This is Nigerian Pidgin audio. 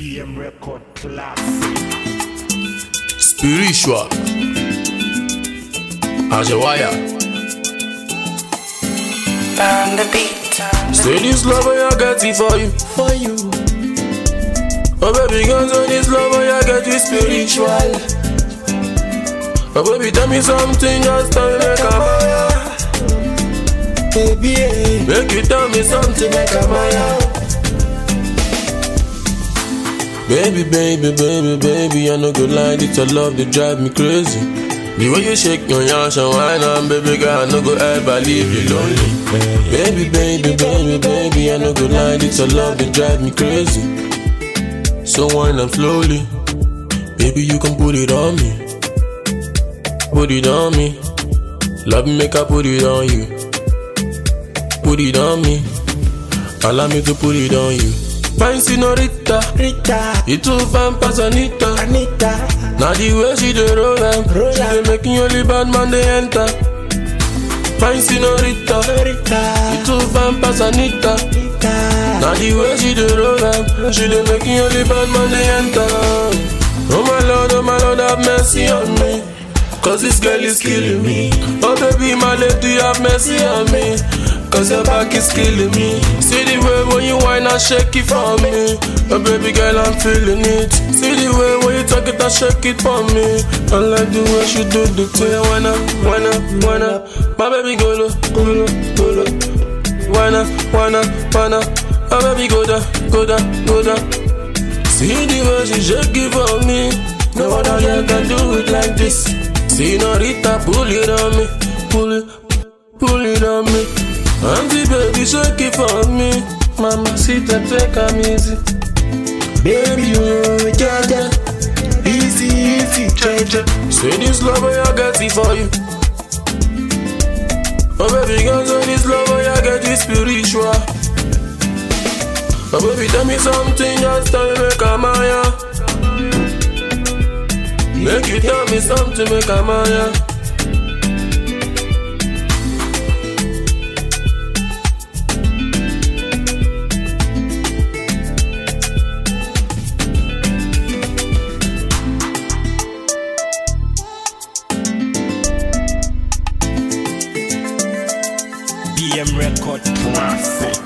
BM Record Classic. Spiritual. Ajawaya. On the beat. Say this love I got it for you. For you. Oh baby, girl, say this love I got it spiritual. Oh baby, tell me something, just tell me make a maya. Baby, eh, Make you tell me something, make a maya. Baby, baby, baby, baby, I no go lie, this your love they drive me crazy. The way you shake your ass and wine on, baby girl, I no go ever leave you lonely. Baby, baby, baby, baby, I no go lie, this your love they drive me crazy. So wine up slowly, baby, you can put it on me, put it on me. Love me, make I put it on you, put it on me. Allow me to put it on you. Fine senorita, Rita, you too fine pass Anita. Anita, Now the way she dey roll am, Roll she dey am. making only bad man dey enter. Fine senorita, Rita, you too fine pass Anita. Rita. Now the way she dey roll am, she dey making only bad man dey enter. Oh my lord, oh my lord, have mercy on me. Cause this girl is killing me. Oh baby, my lady, have mercy on me. Cause your back is killing me. See the way when you whine and shake it for me. Oh baby girl, I'm feeling it. See the way when you talk it and shake it for me. I like the way she do the thing. Why not, why not, why not? My baby go low, go low, go low. Why not, why not, why not? My baby go down, go down, go down. See the way she shake it for me. No other girl can do it like this. See Rita, pull it on me, pull it, pull it on me. Auntie baby, shake it for me. Mama, sit and take am easy. Baby, oh, Jaja, easy, easy, Jaja. Say this love I got it for you. Oh baby, girl, say this love I got it spiritual. Oh baby, tell me something, just tell me make a maya. Make you tell me something, make a maya. BM Record Classic.